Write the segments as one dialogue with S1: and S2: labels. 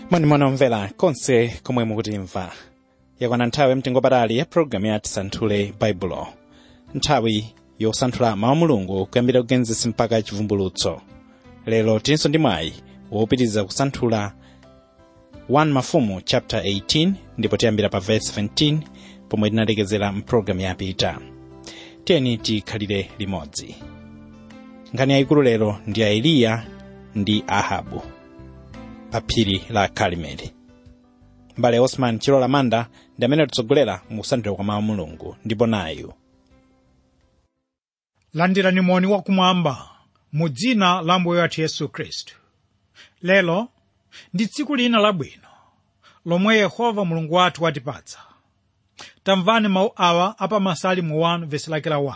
S1: mwanimwana omvera konse komwe mukutimva yakwana nthawi yamtengo patali ya pologalamu ya tisanthule baibulo nthawi yosanthula mawu a mulungu kuyambira kugenesis mpaka chivumbulutso lero tilinso ndi mwayi wopitiriza kusanthula 1 mafumu chapter 18 ndipo tiyambira pa verse 17 pomwe tinalekezera mpulogalamu yapita tiyeni tikhalire limodzi nkhani yayikulu lero ndi ya eliya ndi ahabu pa phiri la karimeli mbale osman chilola manda ndi amene atitsogolera mu kusanthula kwa mawu a mulungu ndipo nayu
S2: landirani moni wakumwamba mu dzina la mbuye wathu yesu khristu lero ndi tsiku lina labwino lomwe yehova mulungu wathu watipatsa tamvani mawu awa apamasalimu 1 vesi lake la 1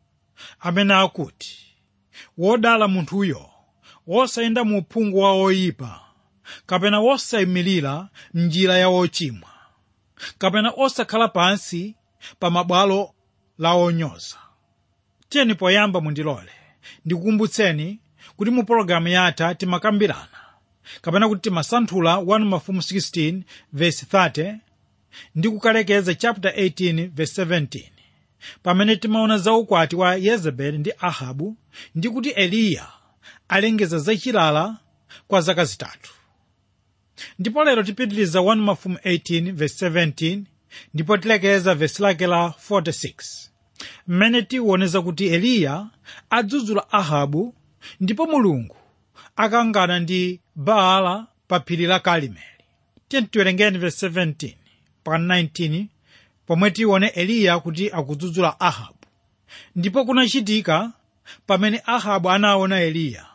S2: amene akuti wodala munthuyo wosayenda mu uphungu wa oyipa kapena wosayimirira m'njira ya ochimwa kapena osakhala pansi pa mabwalo la onyoza tiyeni poyamba mundilole ndikukumbutseni kuti mu pologalamu yatha timakambirana kapena kuti timasanthula 1 mafumu 16 verse 30 ndi kukalekeza chapter 18 verse 17 pamene timaona za ukwati wa yezebeli ndi ahabu ndi kuti eliya alengeza zachilala kwa zaka zitatu ndipo lero tipitiliza 1 mafumu 18 verse 17 ndipo tilekeza verse lake la 46 mmene tiwoneza kuti eliya adzudzula ahabu ndipo mulungu akangana ndi baala pa phiri la karimeli tiyeni tiwerengeni verse 17 pa 19 pomwe tione eliya kuti akudzudzula ahabu ndipo kunachitika pamene ahabu anaona eliya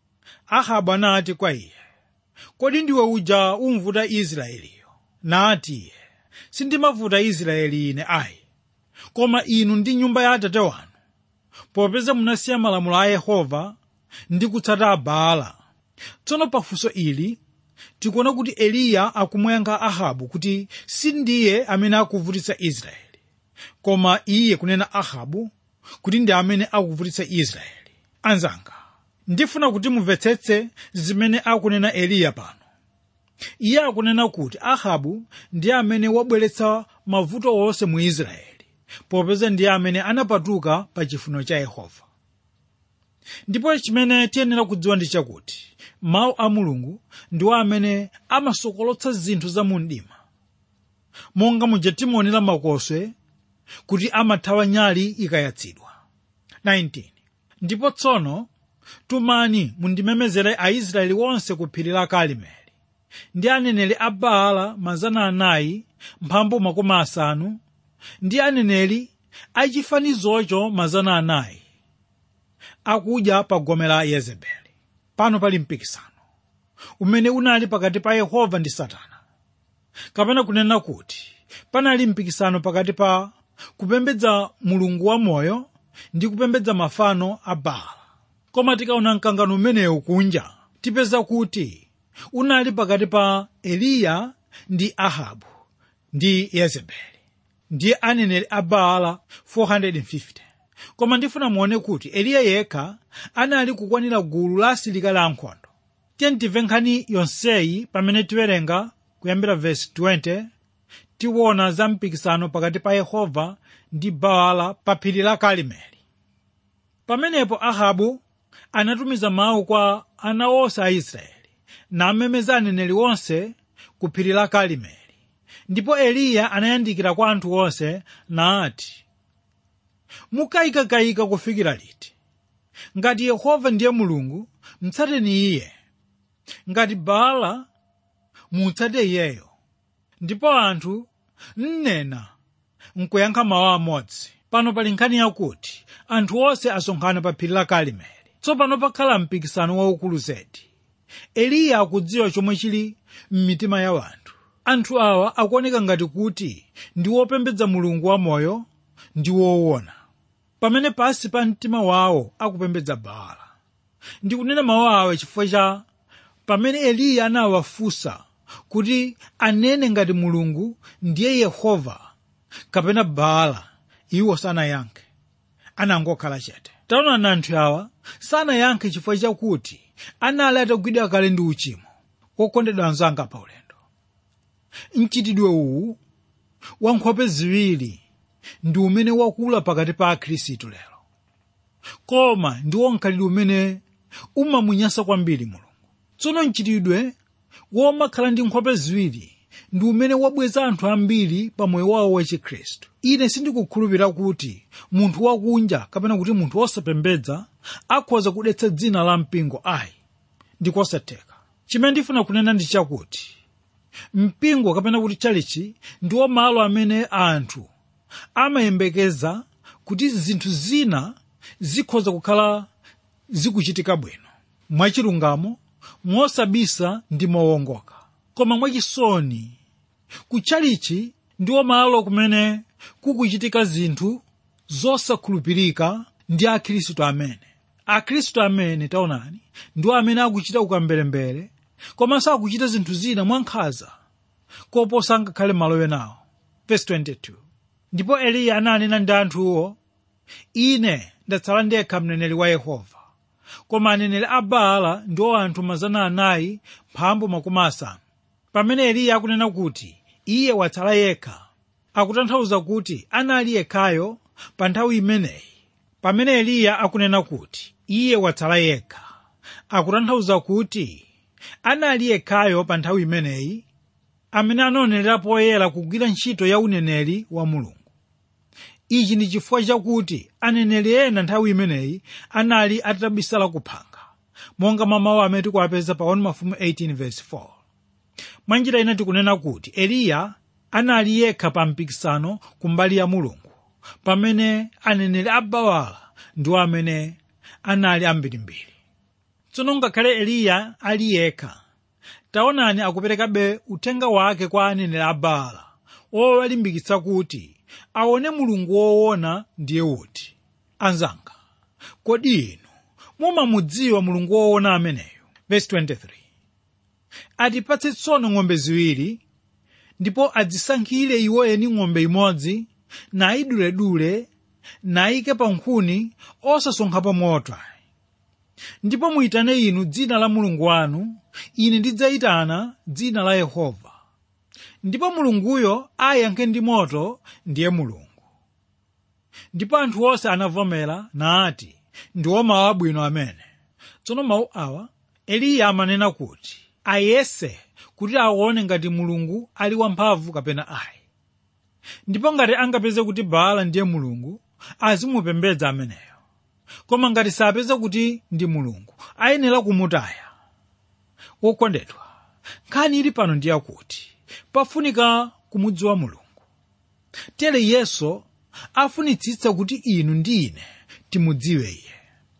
S2: ahabu anati kwa iye kodi ndiwe uja umvuta israeliyo nati iye sindimavuta israeli ine ayi koma inu ndi nyumba ya atate wanu popeza munasiya malamulo a yehova ndi kutsata baala tsono pafunso ili tikuona kuti eliya akumuyankha ahabu kuti sindiye amene akuvutitsa israeli koma iye kunena ahabu kuti ndi amene akuvutitsa israeli anzanga ndifuna kuti mumvetsetse zimene akunena eliya pano iye akunena kuti ahabu ndiye amene wabweretsa mavuto onse mu israeli popeza ndiye amene anapatuka pa chifuniro cha yehova ndipo chimene tiyenera kudziwa ndi chakuti mawu a mulungu ndiwo amene amasokolotsa zinthu za mu mdima monga muja timaonera makoswe kuti amathawa nyali ikayatsidwa 19 ndipo tsono tumani mundimemezere aisraeli onse ku phiri la karimeli ndi aneneri a baala mazana anayi mphambu makumi asanu ndi aneneri achifanizocho mazana anayi akudya pa gome la yezebeli pano pali mpikisano umene unali pakati pa yehova ndi satana kapena kunena kuti panali mpikisano pakati pa kupembedza mulungu wamoyo ndi kupembedza mafano a baala koma tikaona mkangano umenewu kunja tipeza kuti unali pakati pa eliya ndi ahabu ndi yezebeli ndiye aneneri a baala 450 koma ndifuna muone kuti eliya yekha anali kukwanira gulu la asilikali ankhondo tiye timve nkhani yonseyi pamene tiwerenga kuyambira vesi 20 tiwona za mpikisano pakati pa yehova ndi baala pa phiri la karimeli pamenepo ahabu anatumiza mawu kwa ana onse a israeli namemeza aneneri onse ku phiri la karimeli ndipo eliya anayandikira kwa anthu onse nati mukayikakayika kufikira liti ngati yehova ndiye mulungu mtsateni iye ngati baala mutsate iyeyo ndipo anthu nnena nkuyankha mawu amodzi pano pali nkhani yakuti anthu onse asonkhana pa phiri la karimeli tsopano pakhala mpikisano waukulu zedi eliya akudziwa chomwe chili m'mitima ya anthu anthu awa akuoneka ngati kuti ndi wopembedza mulungu wamoyo ndi woona pamene pasi pa mtima wawo akupembedza baala ndikunena mawu awa chifukwa cha pamene eliya anawafunsa kuti anene ngati mulungu ndiye yehova kapena baala iwo sanayankhe anangokhala chete taonani anthu awa sanayankhe chifukwa chakuti anali atagwidwa kale ndi uchimo wokondedwa anzanga pa ulendo mchitidwe uwu wa nkhope ziwiri ndi umene wakula pakati pa akhristu lero koma ndi wonkhalidwe umene umamunyansa kwambiri mulungu tsono mchitidwe womakhala ndi nkhope ziwiri ndi umene wabweza anthu ambiri pa moyo wawo wa chikhristu ine sindikukhulupirira kuti munthu wakunja kapena kuti munthu wosapembedza akhoza kudetsa dzina la mpingo ayi ndikosatheka chimene ndifuna kunena ndi chakuti mpingo kapena kuti chalichi ndiwo malo amene anthu amayembekeza kuti zinthu zina zikhoza kukhala zikuchitika bwino mwachilungamo mosabisa ndi mowongoka koma mwachisoni kuchalichi ndiwo malo kumene kukuchitika zinthu zosakhulupirika ndi akhristu amene akhristu amene taonani ndiwo amene akuchita ukambelembere komanso akuchita zinthu zina mwankhanza koposa ngakhale malo enawo verse 22 ndipo eliya ananena ndi anthuwo ine ndatsala ndekha mneneri wa yehova koma aneneri a baala ndiwo anthu mazana anayi mphambu makumi asanu pamene eliya akunena kuti iye watsala yekha akutanthauza kuti anali yekhayo pa nthawi imeneyi pamene eliya akunena kuti iye watsala yekha akutanthauza kuti anali yekhayo pa nthawi imeneyi amene anaonera poyera kugwira ntchito ya uneneri wa mulungu ichi ndi chifukwa chakuti aneneri ena nthawi imeneyi anali atabisala kuphanga monga mwa mawu amene tikuwapeza pa 1 mafumu 18 verse 4 mwanjira ina tikunena kuti eliya anali yekha pa mpikisano kumbali ya mulungu pamene aneneri a baala ndiwo amene anali ambirimbiri tsono ngakhale eliya ali yekha taonani akuperekabe uthenga wake kwa aneneri a baala owalimbikitsa kuti aone mulungu woona ndiye uti anzanga kodi inu mumamudziwa mulungu woona ameneyo verse 23 atipatse tsono ng'ombe ziwiri ndipo adzisankhire iwo eni ng'ombe imodzi nayiduledule nayike pa nkhuni osasonkhapo moto ndipo muyitane inu dzina la mulungu wanu ine ndidzayitana dzina la yehova ndipo mulunguyo ayankhe ndi moto ndiye mulungu ndipo anthu onse anavomera nati ndiwo mawu abwino amene tsono mawu awa eliya amanena kuti ayese kuti aone ngati mulungu ali wamphamvu kapena ayi ndipo ngati angapeze kuti baala ndiye mulungu azimupembedza ameneyo koma ngati sapeza kuti ndi mulungu ayenera kumutaya wokondedwa nkhani ili pano ndi yakuti pafunika kumudziwa mulungu tere yesu afunitsitsa kuti inu ndi ine timudziwe iye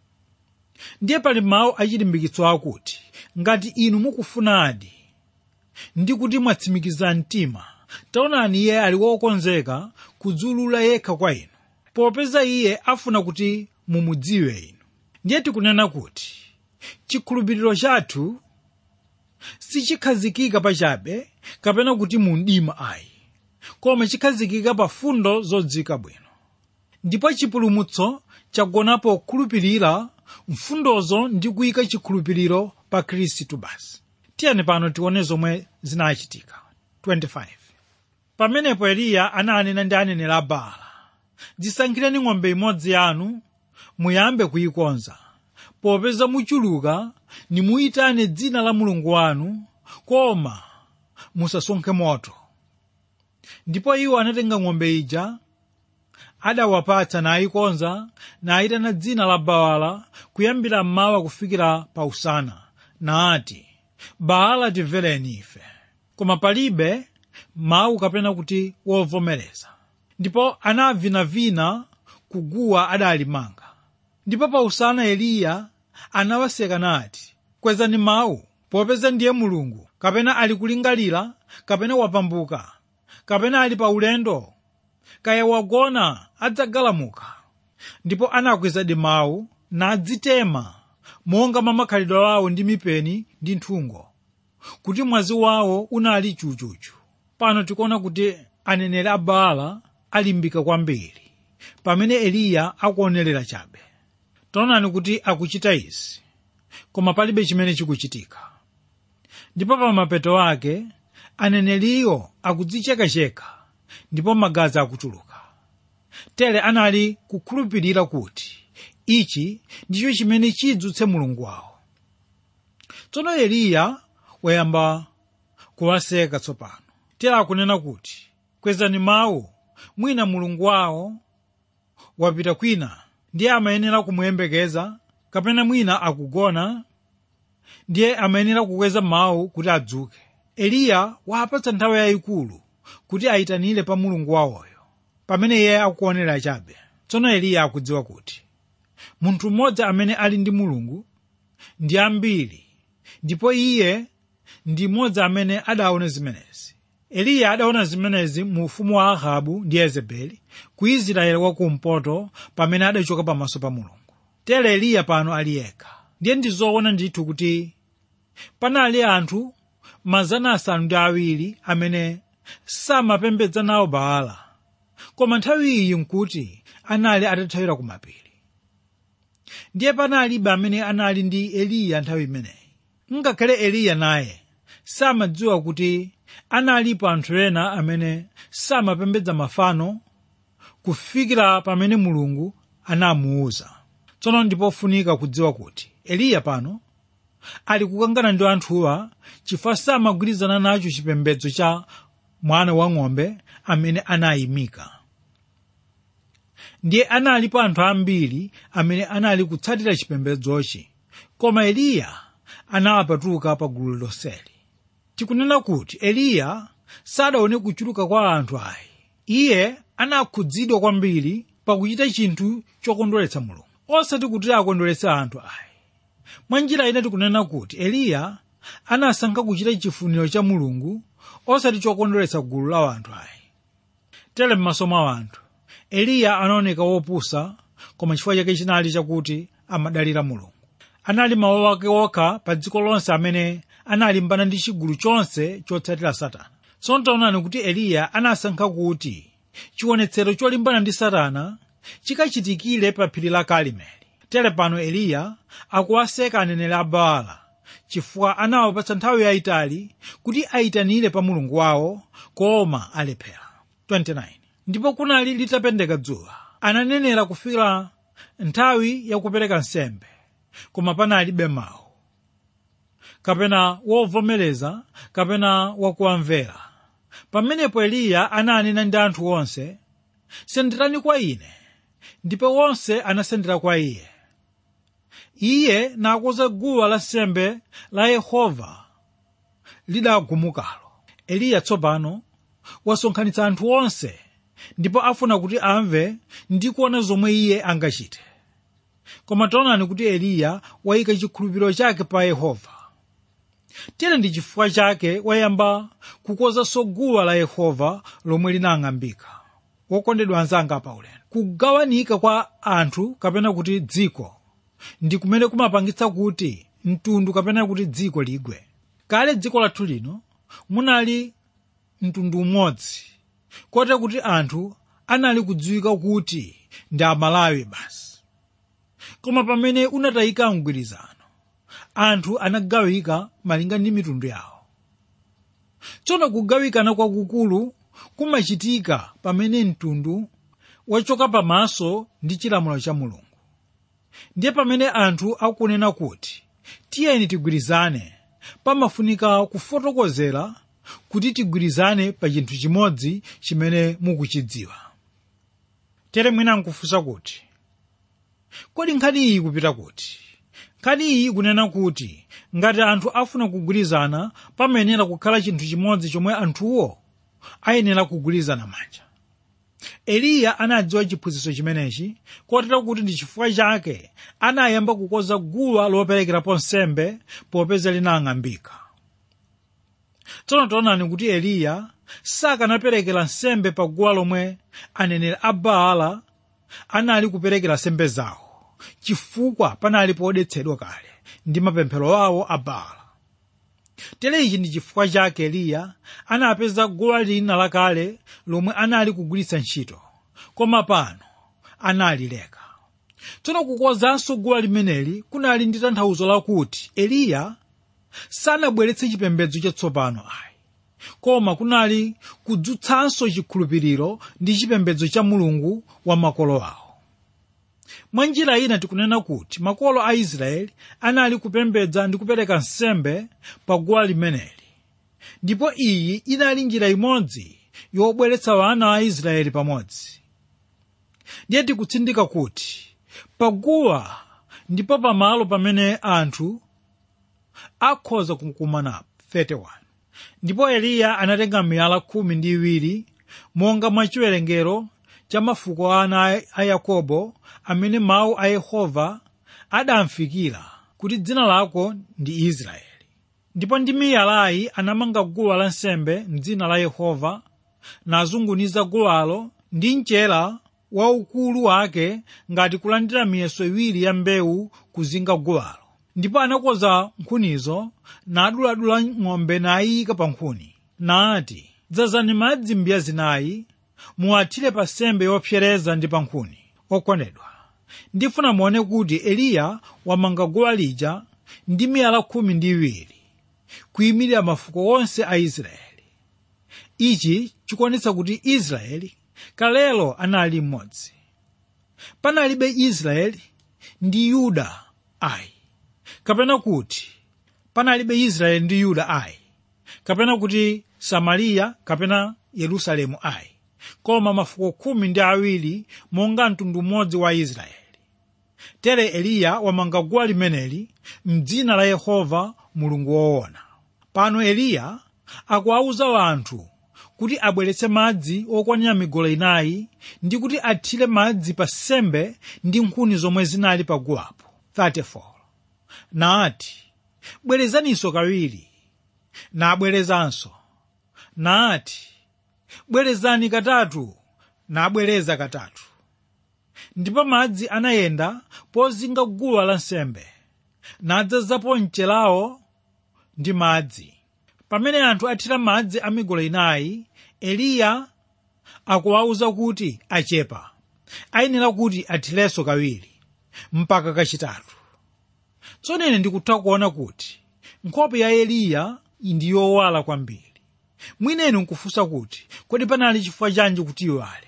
S2: ndiye pali mawu achilimbikitso akuti ngati inu mukufunadi ndi kuti mwatsimikiza mtima taonani iye ali wokonzeka kudzulula yekha kwa inu popeza iye afuna kuti mumudziwe inu ndiye tikunena kuti chikhulupiriro chathu sichikhazikika pachabe kapena kuti mu mdima ayi koma chikhazikika pa fundo zodziwika bwino ndipo chipulumutso chagonapo kukhulupirira mfundozo ndi kuyika chikhulupiriro pa khristu basi tiyeni pano tione zomwe zinachitika 25 pamenepo eliya ananena ndi aneneri a baala dzisankhireni ng'ombe imodzi yanu muyambe kuyikonza popeza muchuluka nimuyitane dzina la mulungu wanu koma musasonkhe moto ndipo iwo anatenga ng'ombe ija adawapatsa nayikonza nayitana dzina la baala kuyambira mmawa kufikira pa usana nati baala timvereni ife koma palibe mawu kapena kuti wovomereza ndipo anavinavina kuguwa adalimanga ndipo pa usana eliya anawaseka nati kwezani mawu popeza ndiye mulungu kapena ali kulingalira kapena wapambuka kapena ali pa ulendo kaya wagona adzagalamuka ndipo anakwezadi mawu nadzitema monga mwa makhalidwe awo ndi mipeni ndi nthungo kuti mwazi wawo unali chuchuchu pano tikuona kuti aneneri a baala alimbika kwambiri pamene eliya akuonerera chabe taonani kuti akuchita izi koma palibe chimene chikuchitika ndipo pa mapeto ake aneneriyo akudzichekacheka ndipo magazi akutuluka tere anali kukhulupirira kuti ichi ndicho chimene chidzutse mulungu wawo tsono eliya wayamba kuwaseka tsopano tere akunena kuti kwezani mawu mwina mulungu wawo wapita kwina ndiye amayenera kumuyembekeza kapena mwina akugona ndiye amayenera kukweza mawu kuti adzuke eliya wapatsa nthawi yayikulu kuti ayitanire pa mulungu wawoyo pamene iye akuonera chabe tsono eliya akudziwa kuti munthu mmodzi amene ali ndi mulungu ndi ambiri ndipo iye ndi mmodzi amene adaona zimenezi eliya adaona zimenezi mu ufumu wa ahabu ndi yezebeli ku israeli wakumpoto pamene adachoka pamaso pa mulungu tere eliya pano ali yekha ndiye ndizoona ndithu kuti panali anthu mazana asanu ndi awiri amene samapembedza nawo baala koma nthawi iyi nkuti anali atathawira ku mapiri ndiye panalibe amene anali ndi eliya nthawi imeneyi ngakhale eliya naye samadziwa kuti analipo anthu ena amene samapembedza mafano kufikira pamene mulungu anamuwuza tsono ndipofunika kudziwa kuti eliya pano ali kukangana ndi anthuwa chifukwa samagwirizana nacho chipembedzo cha mwana wang'ombe amene anayimika ndiye analipo anthu ambiri amene anali kutsatira chipembedzochi koma eliya anawapatuka pa gulu lonseli tikunena kuti eliya sadaone kuchuluka kwa anthu ayi iye anakhudzidwa kwambiri pakuchita chinthu chokondweretsa mulungu osati kuti akondweretse anthu ayi mwa njira ina tikunena kuti eliya anasankha kuchita chifuniro cha mulungu osati chokondweretsa gulu la anthu ayi tere m'maso mwa anthu eliya anaoneka wopusa koma chifukwa chake chinali chakuti amadalira mulungu anali mawu ake okha pa dziko lonse amene analimbana ndi chigulu chonse chotsatira satana tsono taonani kuti eliya anasankha kuti chionetsero cholimbana ndi satana chikachitikire pa phiri la karimeli tere pano eliya akuwaseka aneneri a baala chifukwa anawapatsa nthawi yayitali kuti ayitanire pa mulungu wawo koma alephera 29 ndipo kunali litapendeka dzuwa ananenera kufikira nthawi yakupereka nsembe koma panalibe mawu kapena wovomereza kapena wakuwamvera pamenepo eliya ananena ndi anthu onse senderani kwa ine ndipo onse anasendera kwa iye iye nakonza guwa lansembe la yehova lidagumukalo eliya tsopano wasonkhanitsa anthu onse ndipo afuna kuti amve ndi kuona zomwe iye angachite koma taonani kuti eliya wayika chikhulupiriro chake pa yehova tere ndi chifukwa chake wayamba kukonzanso guwa la yehova lomwe linang'ambika wokondedwa anzanga paulendo kugawanika kwa anthu kapena kuti dziko ndi kumene kumapangitsa kuti mtundu kapena kuti dziko ligwe kale dziko lathu lino munali mtundu umodzi kote kuti anthu anali kudziwika kuti ndi amalawi basi koma pamene unatayika mgwirizano anthu anagawika malinga ndi mitundu yawo tsono kugawikana kwakukulu kumachitika pamene mtundu wachoka pamaso ndi chilamulo cha mulungu ndiye pamene anthu akunena kuti tiyeni tigwirizane pamafunika kufotokozera kuti tigwirizane pa chinthu chimodzi chimene mukuchidziwa tere mwina nkufunsa kuti kodi nkhani iyi kupita kuti nkhani iyi ikunena kuti ngati anthu afuna kugwirizana pamayenera kukhala chinthu chimodzi chomwe anthuwo ayenera kugwirizana manja eliya anadziwa chiphunzitso chimenechi kotero kuti ndi chifukwa chake anayamba kukonza guwa loperekerapo nsembe popeza linang'ambika tsono taonani kuti eliya sakanaperekera nsembe pa guwa lomwe aneneri a baala anali kuperekera nsembe zawo chifukwa panali podetsedwa kale ndi mapemphero awo a baala tere ichi ndi chifukwa chake eliya anapeza guwa lina lakale lomwe anali kugwiritsa ntchito koma pano analileka tsono kukonzanso guwa limeneli kunali ndi tanthauzo lakuti eliya sanabweretse chipembedzo chatsopano ayi koma kunali kudzutsanso chikhulupiriro ndi chipembedzo cha mulungu wa makolo awo mwa njira ina tikunena kuti makolo a israeli anali kupembedza ndi kupereka nsembe pa guwa limeneli ndipo iyi inali njira imodzi yobweretsa wana a israeli pamodzi ndiye tikutsindika kuti paguwa ndipo pamalo pamene anthu akhoza kukumanapo 31 ndipo eliya anatenga miyala khumi ndi iwiri monga mwa chiwerengero cha mafuko a ana a yakobo amene mawu a yehova adamfikira kuti dzina lako ndi israeli ndipo ndi miyalayi anamanga guwa lansembe m'dzina la yehova nazunguniza guwalo ndi mchera waukulu wake ngati kulandira miyeso iwiri ya mbewu kuzinga guwalo ndipo anakoza nkhunizo naduladula ng'ombe nayika pa nkhuni nati dzazani madzi mbiya zinayi muwathire pa nsembe yopsereza ndi pa nkhuni okondedwa ndifuna muone kuti eliya wamanga guwa lija ndi miyala khumi ndi iwiri kuyimirira mafuko onse a israeli ichi chikuonetsa kuti israeli kalelo anali mmodzi panalibe israeli ndi yuda ayi kapena kuti panalibe israeli ndi yuda ayi kapena kuti samariya kapena yerusalemu ayi koma mafuko khumi ndi awiri monga mtundu mmodzi wa israeli tere eliya wamanga guwa limeneli m'dzina la yehova mulungu woona pano eliya akuwawuza anthu kuti abweretse madzi okwanira migolo inayi ndi kuti athire madzi pa sembe ndi nkhuni zomwe zinali pa guwapo 34 nati bwerezaninso kawiri nabwerezanso nati bwerezani katatu nabwereza katatu ndipo madzi anayenda pozinga guwa lansembe nadzazapo mchelawo ndi madzi pamene anthu athira madzi a migolo inayi eliya akuwawuza kuti achepa ayenera kuti athirenso kawiri mpaka kachitatu tsono ine ndikutha kuona kuti nkhope ya eliya ndi yowala kwambiri mwineni nkufunsa kuti kodi panali chifukwa chanji kuti iwale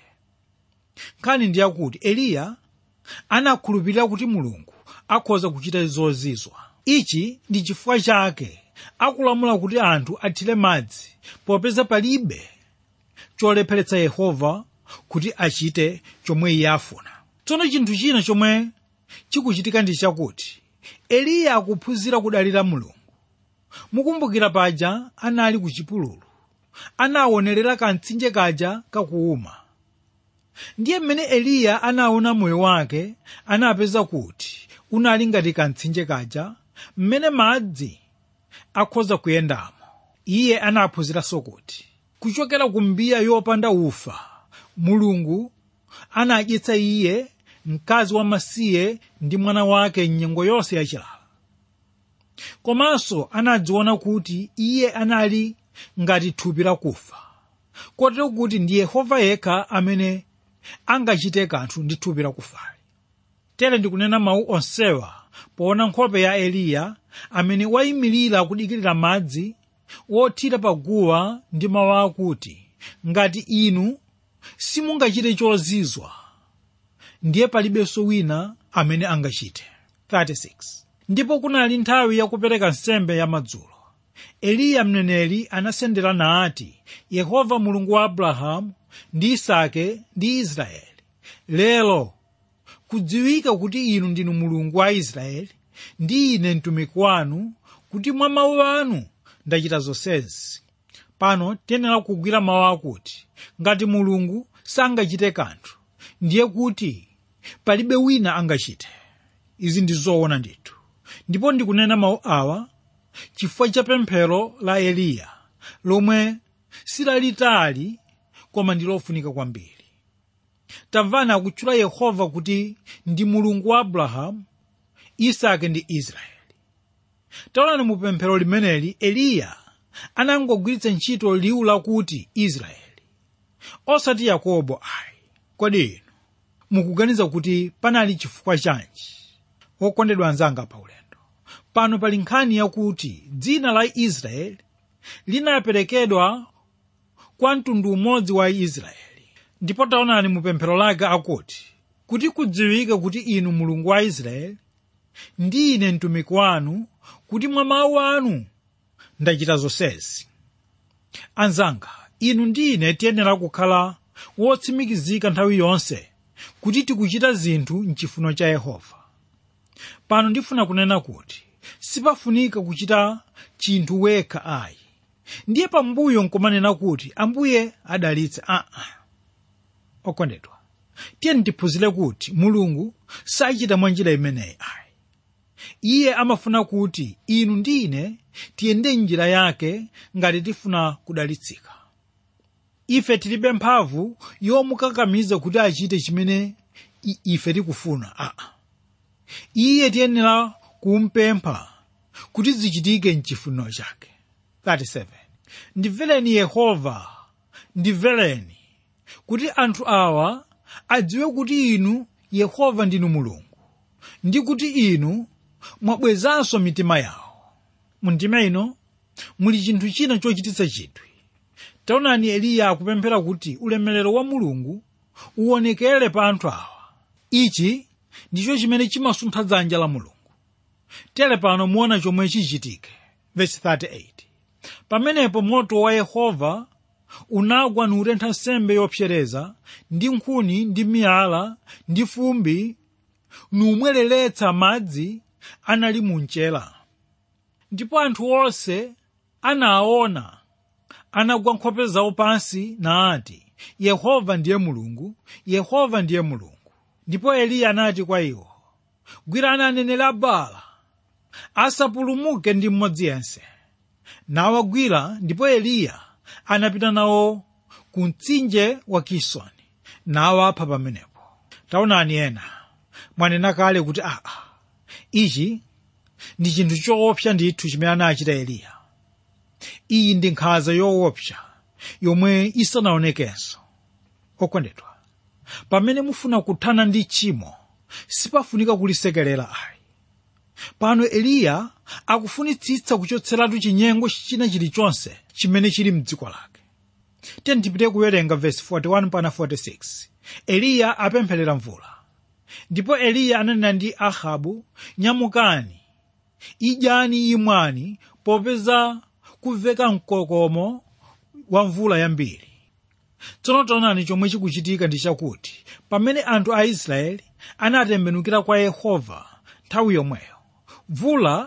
S2: nkhani ndi yakuti eliya anakhulupirira kuti mulungu akhoza kuchita zozizwa ichi ndi chifukwa chake akulamula kuti anthu athire madzi popeza palibe cholepheretsa yehova kuti achite chomwe iye afuna tsono chinthu china chomwe chikuchitika ndi chakuti eliya akuphunzira kudalira mulungu mukumbukira paja anali ku chipululu anaonerera kamtsinje kaja kakuuma ndiye mmene eliya anaona moyo wake anapeza kuti unali ngati kamtsinje kaja mmene madzi akhoza kuyendamo iye anaphunziranso kuti kuchokera ku mbiya yopanda ufa mulungu anadyetsa iye mkazi wamasiye ndi mwana wake mnyengo yonse yachilala komanso anadziona kuti iye anali ngati thupi lakufa kotero kuti ndi yehova yekha amene angachite kanthu ndi thupi lakufali tere ndikunena mawu onsewa poona nkhope ya eliya amene wayimirira kudikirira madzi wothira paguwa ndi mawu akuti ngati inu simungachite chozizwa ndiye palibenso wina amene angachite 36 ndipo kunali nthawi yakupereka nsembe ya madzulo eliya mneneri anasendera nati yehova mulungu wa abrahamu ndi isake ndi israeli lero kudziwika kuti inu ndinu mulungu wa israeli ndi ine mtumiki wanu kuti mwa mawu anu ndachita zonsezi pano tiyenera kugwira mawu akuti ngati mulungu sangachite kanthu ndiye kuti palibe wina angachite izi ndi zoona ndithu ndipo ndikunena mawu awa chifukwa cha pemphero la eliya lomwe silalitali koma ndi lofunika kwambiri tamvani akutchula yehova kuti ndi mulungu wa abrahamu isake ndi israeli taonani mu pemphero limeneli eliya anangogwiritsa ntchito liwu lakuti israeli osati yakobo ayi kodi inu mukuganiza kuti panali chifukwa chanji wokondedwa anzanga pa ulendo pano pali nkhani yakuti dzina la israeli linaperekedwa kwa mtundu umodzi wa israeli ndipo taonani mu pemphero lake akuti kuti kudziwike kuti inu mulungu wa israeli ndi ine mtumiki wanu kuti mwa mawu anu ndachita zonsezi anzanga inu ndi ine tiyenera kukhala wotsimikizika nthawi yonse kuti tikuchita zinthu mchifuniro cha yehova pano ndifuna kunena kuti sipafunika kuchita chinthu wekha ayi ndiye pambuyo nkumanena kuti ambuye adalitse aa okondedwa tiye tiphunzire kuti mulungu sachita mwa njira imeneyi ayi iye amafuna kuti inu ndi ine tiyende njira yake ngati tifuna kudalitsika ife tilibe mphamvu yomukakamiza kuti achite chimene i- ife tikufuna aa iye tiyenera kumpempha kuti zichitike mchifuniro chake 37 ndimvereni yehova ndimvereni kuti anthu awa adziwe kuti inu yehova ndinu mulungu ndi kuti inu mwabwezanso mitima yawo mu ndima ino muli chinthu china chochititsa chidwi taonani eliya akupemphera kuti ulemerero wa mulungu uwonekere pa anthu awa ichi ndicho chimene chimasuntha dzanja la mulungu tere pano muona chomwe chichitike verse 38 pamenepo moto wa yehova unagwa nutentha nsembe yopsereza ndi nkhuni ndi miyala ndi fumbi numwereretsa madzi anali mu mchera ndipo anthu onse anaona anagwa nkhope zawo pansi nati yehova ndiye mulungu yehova ndiye mulungu ndipo eliya anati kwa iwo gwirani aneneri a baala asapulumuke ndi mmodzi yense nawagwira ndipo eliya anapita nawo ku mtsinje wa kisoni nawapha pamenepo taonani ena mwanena kale kuti aa ichi ndi chinthu choopsa ndithu chimene anachita eliya iyi ndi nkhanza yoopsa yomwe isanaonekenso okondedwa pamene mufuna kuthana ndi tchimo sipafunika kulisekerera ayi pano eliya akufunitsitsa kuchotseratu chinyengo china chilichonse chimene chili mdziko lake tiye tipite kuwerenga vesi 41 pana 46 eliya apempherera mvula ndipo eliya ananena ndi ahabu nyamukani idyani imwani popeza kumveka mkokomo wa mvula yambiri tsono taonani chomwe chikuchitika ndi chakuti pamene anthu a israeli anatembenukira kwa yehova nthawi yomweyo mvula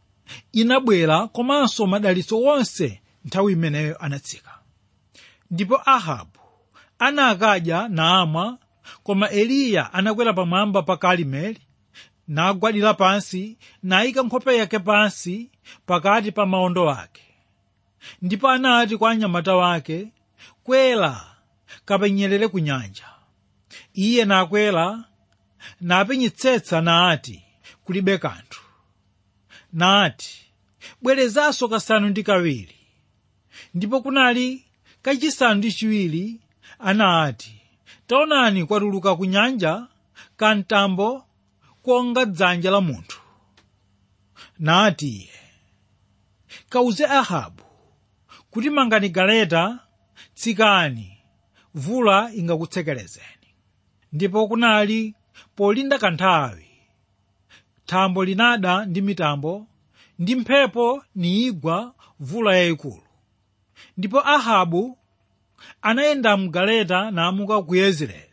S2: inabwera komanso madalitso onse nthawi imeneyo anatsika ndipo ahabu anakadya naamwa koma eliya anakwera pamwamba pa karimeli nagwadira pansi nayika nkhope yake pansi pakati pa maondo ake ndipo anati kwa anyamata wake kwera kapenyerere ku nyanja iye nakwera napenyetsetsa nati kulibe kanthu nati bwerezanso kasanu ndi kawiri ndipo kunali kachisanu ndi chiwiri anati taonani kwatuluka ku nyanja kamtambo konga dzanja la munthu nati iye kauze ahabu kuti mangani galeta tsikani mvula ingakutsekerezeni ndipo kunali polinda kanthawi thambo linada ndi mitambo ndi mphepo niigwa mvula yayikulu ndipo ahabu anayenda mgaleta namuka ku yezireeli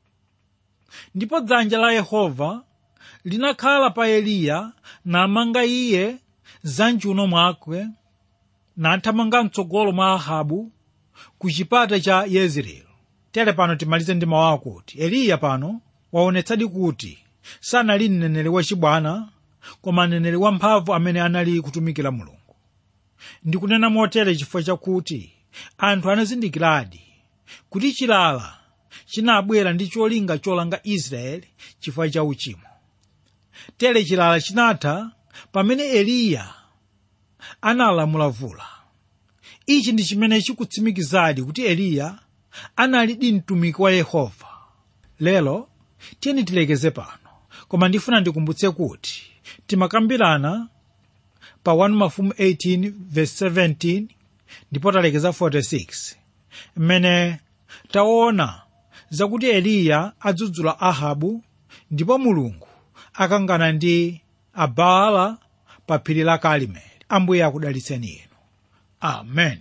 S2: ndipo dzanja la yehova linakhala pa eliya namanga iye za mchuno mwake nathamanga mtsogolo mwa ahabu ku chipata cha yezireeli tere pano timalize ndi mawu akuti eliya pano waonetsadi kuti sanali mneneri wachibwana koma mneneri wamphamvu amene anali kutumikira mulungu ndikunena motere chifukwa chakuti anthu anazindikiradi kuti chilala chinabwera ndi cholinga cholanga israeli chifukwa cha uchimo tere chilala chinatha pamene eliya analamula mvula ichi ndi chimene chikutsimikizadi kuti eliya analidi mtumiki wa yehova lero tiyeni tilekeze pano koma ndifuna ndikumbutse kuti timakambirana pa 1 mafumu 18 verse 17 ndipo talekeza 46 mmene taona zakuti eliya adzudzula ahabu ndipo mulungu akangana ndi abaala pa phiri la karimeli ambuye akudalitseni inu amen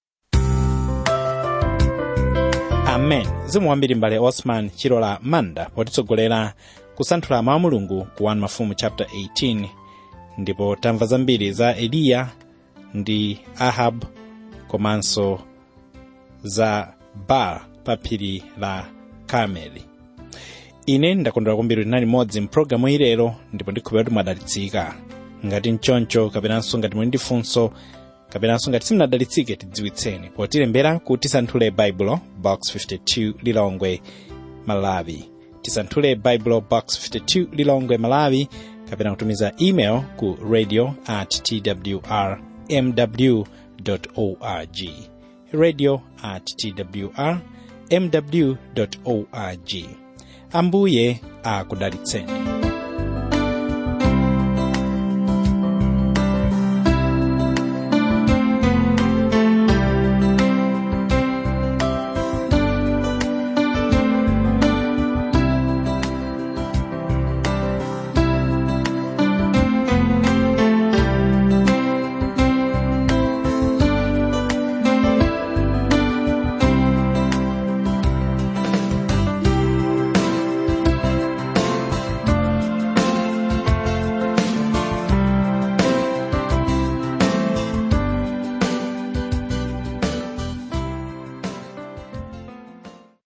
S1: amen zimu wambiri mbale osman chilola manda potitsogolera kusanthula mawu a mulungu ku 1 mafumu chapter 18 ndipo tamva zambiri za eliya ndi ahab komanso za baala pa phiri la karmeli ine ndakondwera kwambiri kuti nali modzi mpulogalamu ilero ndipo ndikhulupirira kuti mwadalitsika ngati mchoncho kapenanso ngati muli ndi funso kapenanso ngati simunadalitsike tidziwitseni potilembera ku tisanthule baibulo box 52 lilongwe malawi tisanthule baibulo box 52 lilongwe malawi kapena kutumiza email ku radio at twr mw org radio at twr mw org ambuye akudalitseni